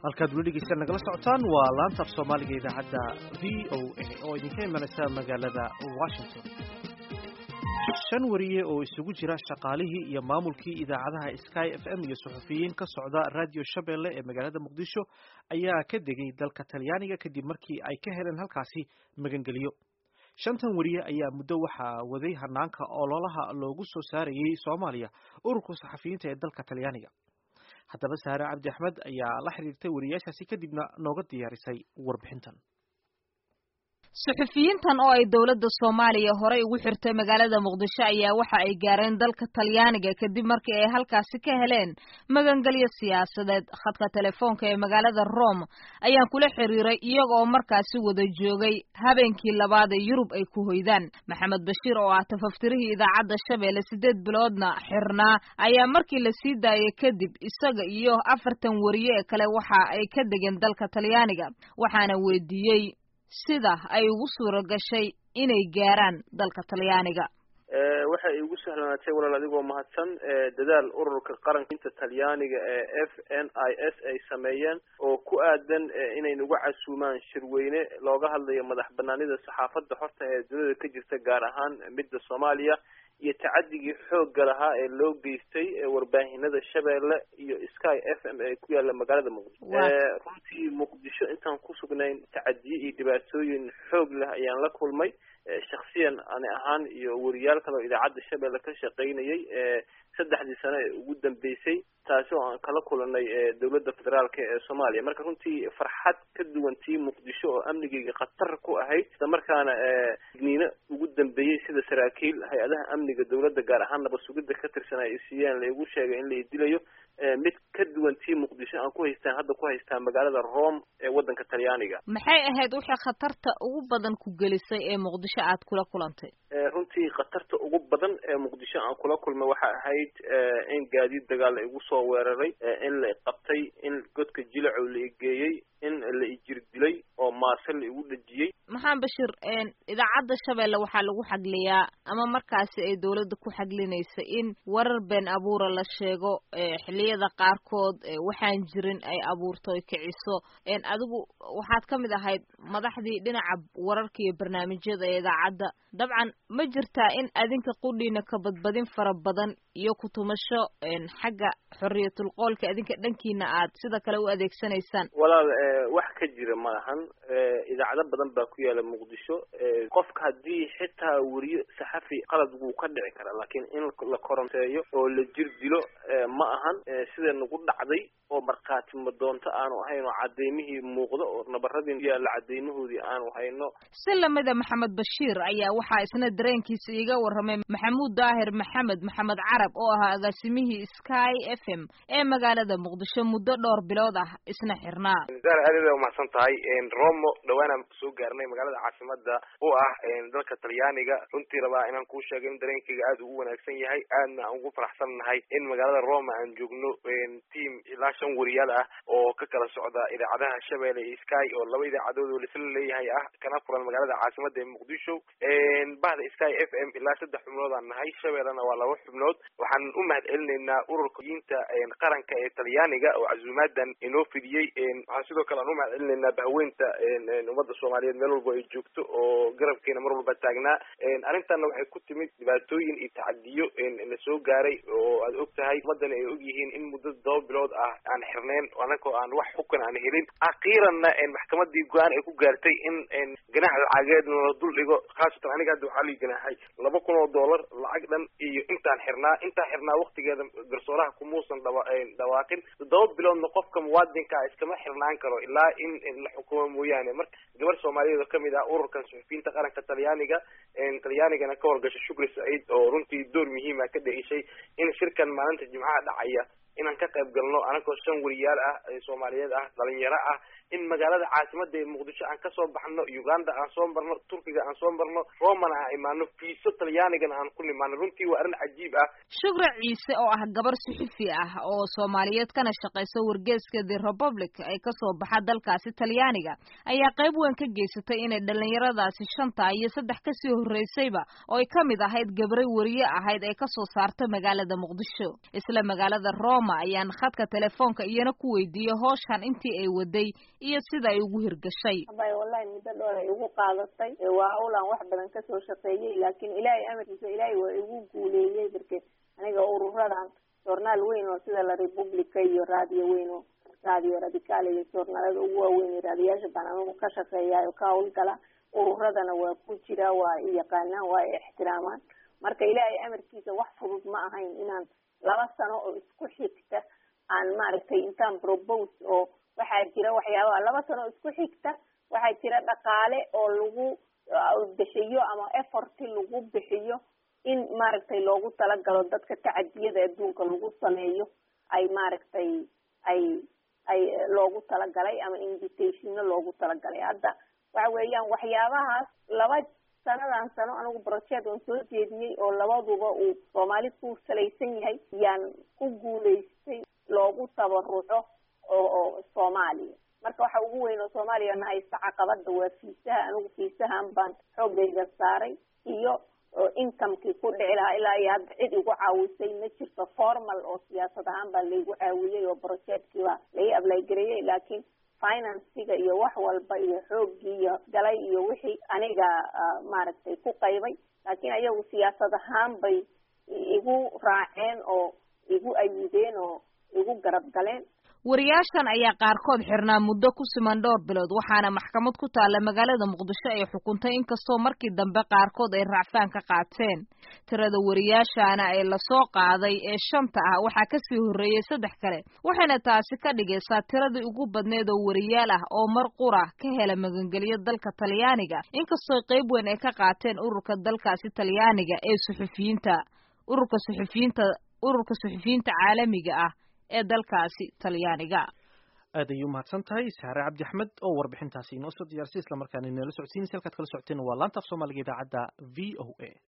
halkaad weli dhegeysta nagala socotaan waa laanta af soomaaliga idaacadda v o a oo idinka imanaysa magaalada washington shan wariye oo isugu jira shaqaalihii iyo maamulkii idaacadaha sky f m iyo suxufiyiin ka socda radio shabeelle ee magaalada muqdisho ayaa ka degay dalka talyaaniga kadib markii ay ka heleen halkaasi magangeliyo shantan wariye ayaa muddo waxaa waday hanaanka ololaha loogu soo saarayay soomaaliya ururka saxafiyiinta ee dalka talyaaniga haddaba saare cabdi axmed ayaa la xiriirtay wariyaashaasi kadibna nooga diyaarisay warbixintan suxufiyiintan oo ay dowladda soomaaliya horey ugu xirtay magaalada muqdisho ayaa waxa ay gaareen dalka talyaaniga kadib markii ay halkaasi ka heleen magangelyo siyaasadeed khadka telefoonka ee magaalada rome ayaan kula xiriiray iyaga oo markaasi wada joogay habeenkii labaad ee yurub ay ku hoydaan maxamed bashiir oo ah tafaftirihii idaacadda shabeelle siddeed biloodna xirnaa ayaa markii la sii daayay kadib isaga iyo afartan wariye ee kale waxa ay ka degeen dalka talyaaniga waxaana weydiiyey sida ay ugu suura gashay inay gaaraan dalka talyaaniga waxay igu sahlanaatay walaal adigoo mahadsan dadaal ururka qarankinta talyaaniga ee f n i s ay sameeyeen oo ku aadan inay nagu casuumaan shirweyne looga hadlayo madax banaanida saxaafadda horta ee dunida ka jirta gaar ahaan midda soomaaliya iyo tacadigii xoogga lahaa ee loo geystay warbaahinada shabeelle iyo sky f m ee ku yaalla magaalada muqdisho runtii muqdisho intaan ku sugnayn tacadiye iyo dhibaatooyin xoog leh ayaan la kulmay shaksiyan ani ahaan iyo wariyaal kale oo idaacadda shabeelle ka shaqaynayay saddexdii sano ee ugu dambeysay taasi oo aan kala kulanay dowladda federaalka ee soomaaliya marka runtii farxad ka duwan tii muqdisho oo amnigeyga khatar ku ahayd isla markaana digniino ugu dambeeyey sida saraakiil hay-adaha amniga dowladda gaar ahaan nabad sugidda ka tirsan ay siiyeen laigu sheegay in la idilayo mid ka duwan tii muqdisho aan ku haystaan hadda ku haystaan magaalada rome ee waddanka talyaaniga maxay ahayd wixii khatarta ugu badan ku gelisay ee muqdisho aad kula kulantay runtii khatarta ugu badan ee muqdisho aan kula kulmay waxa ahayd in gaadiid dagaal la igu soo weeraray in la iqabtay in godka jilacow la igeeyey in la ijir dilay oo maase la igu dhejiyey maxamed bashir idaacadda shabeelle waxaa lagu xagliyaa ama markaasi ay dowladda ku xaglinaysa in warar been abuura la sheego xilliyada qaarkood waxaan jirin ay abuurto ay kiciso adigu waxaad ka mid ahayd madaxdii dhinaca wararka iyo barnaamijyada ee idaacadda dabcan ma jirtaa in adinka qudhiina ka badbadin fara badan iyo kutumasho xagga xorriyatul qoolka adinka dhankiina aad sida kale u adeegsanaysaan walaal wax ka jira ma lahan idaacado badan baa ku yaala muqdisho qofka haddii xitaa weriyo saxafi qalad wuu ka dhici karaa laakiin in la koronteeyo oo la jir dilo ma ahan sida nagu dhacday oo markhaati madoonto aanu ahayn oo cadeymihii muuqdo oo nabaradii yaalla cadeymahoodii aanu hayno si lamida maxamed bashiir ayaa waxaa isna dareenkiisa iiga warramay maxamuud daahir maxamed maxamed carab oo ahaa agaasimihii sky f m ee magaalada muqdisho muddo dhowr bilood ah isna xirnaa zara aad aad umahadsan tahay romo dhawaanaan soo gaarnay magaalada caasimada u ah dalka talyaaniga runtii rabaa inaan kuu sheego in dareenkayga aad ugu wanaagsan yahay aadna aan ugu faraxsan nahay in magaalada roma aan joogno team ilaa shan wariyaal ah oo ka kala socda idaacadaha shabeelle iyo sky oo laba idaacadood oo laisla leeyahay ah kana furan magaalada caasimada ee muqdisho bahda sky f m ilaa saddex xubnood aan nahay shabeellena waa laba xubnood waxaan u mahad celinaynaa ururka yinta qaranka ee talyaaniga oo casuumaadan inoo fidiyey waxaan sidoo kale aan u mahad celinaynaa bahweynta ummadda soomaaliyeed meel walba ay joogto oo garabkeena mar walba taagnaa arrintanna waxay ku timid dhibaatooyin iyo tacadiyo na soo gaaray oo aad og tahay ummadana ay og yihiin in muddo todoba bilood ah aan xirneyn anagoo aan wax xukan aan helin akhiiranna maxkamadii go-aan ay ku gaartay in ganax lacageed la dul dhigo khaasatan aniga hadda waxaa lii ganaaxay laba kun oo dollar lacag dhan iyo intaan xirnaa intaan xirnaa waktigeeda garsooraha kumuusan dhawa dhawaaqin toddoba biloodna qofka muwaadinkaa iskama xirnaan karo ilaa in la xukumo mooyaane marka gabar soomaaliyeed oo kamid ah ururkan suxufiyiinta qaranka talyaaniga talyaanigana ka howlgasha shukri saciid oo runtii door muhiima ka dheishay in shirkan maalinta jimcaha dhacaya inaan ka qayb galno anagoo shan wariyaal ah soomaaliyeed ah dhalinyaro ah in magaalada caasimada ee muqdisho aan kasoo baxno uganda aan soo marno turkiga aan soo marno romana aan imaano fiiso talyaanigana aan ku nimaano runtii waa arrin cajiib ah shukra ciise oo ah gabar suxufi ah oo soomaaliyeed kana shaqaysa wargeeska the republic ee kasoo baxa dalkaasi talyaaniga ayaa qayb weyn ka geysatay inay dhalinyaradaasi shanta iyo saddex kasii horreysayba oo ay ka mid ahayd gabray wariye ahayd ee kasoo saarta magaalada muqdisho isla magaalada roma roma ayaan khadka telefoonka iyana ku weydiiyey hooshan intii ay waday iyo sida ay ugu hirgashay abay wallahi muddo dhoor ay igu qaadatay waa howlaan wax badan kasoo shaqeeyey laakiin ilaahay amarkiisa ilaahay waa igu guuleeyey darke aniga ururadan joornaal weyn oo sida la republica iyo raadiyo weyn oo raadiyo radical iyo joornaalada ugu waaweyn iyo raadiyaasha baan anigu ka shaqeeyayo ka howlgala ururadana waa ku jira waa i yaqaanaan waa i ixtiraamaan marka ilaahay amarkiisa wax fudud ma ahayn inaan laba sano oo isku xigta aan maaragtay intaan propose oo waxaa jira waxyaabaha laba sano oo isku xigta waxaa jira dhaqaale oo lagu bixiyo ama efforti lagu bixiyo in maaragtay loogu talagalo dadka tacadiyada adduunka lagu sameeyo ay maaragtay ay ay loogu talagalay ama invitationo loogu talagalay hadda waxa weeyaan waxyaabahaas laba sanadan sano anigu project oon soo jeediyey oo labaduba uu soomaali ku salaysan yahay yaan ku guulaystay loogu tabaruco oo oo soomaaliya marka waxa ugu weyn oo soomaaliya na haysta caqabada waa fiisaha anigu fiisahan baan xoogayga saaray iyo incomekii ku dhici lahaa ilaa iyo hadda cid igu caawisay ma jirto formal oo siyaasad ahaan baa laygu caawiyey oo projectkii baa lai ablaygareeyey laakiin financiga iyo wax walba iyo xooggii iyo galay iyo wixii aniga maaragtay ku qaybay laakiin ayagu siyaasad ahaan bay igu raaceen oo igu ayideen oo igu garab galeen wariyaashan ayaa qaarkood xirnaa muddo ku siman dhowr bilood waxaana maxkamad ku taalla magaalada muqdisho ay xukuntay inkastoo markii dambe qaarkood ay raacfaan ka qaateen tirada wariyaashana ee lasoo qaaday ee shanta ah waxaa kasii horreeyey saddex kale waxayna taasi ka dhigaysaa tiradii ugu badneed oo wariyaal ah oo mar qura ka hela magangelyo dalka talyaaniga inkastoo qayb weyn ay ka qaateen ururka dalkaasi talyaaniga ee suxufiyiinta ururka suxufiyiinta ururka suxufiyiinta caalamiga ah ee dalkaasi talyaaniga aad ayay umahadsan tahay saare cabdi axmed oo warbixintaasi inoo soo diyaarsay islamarkaana inala socodsiinaysa halkaad kala socoteen waa laanta af soomaaliga idaacadda v o a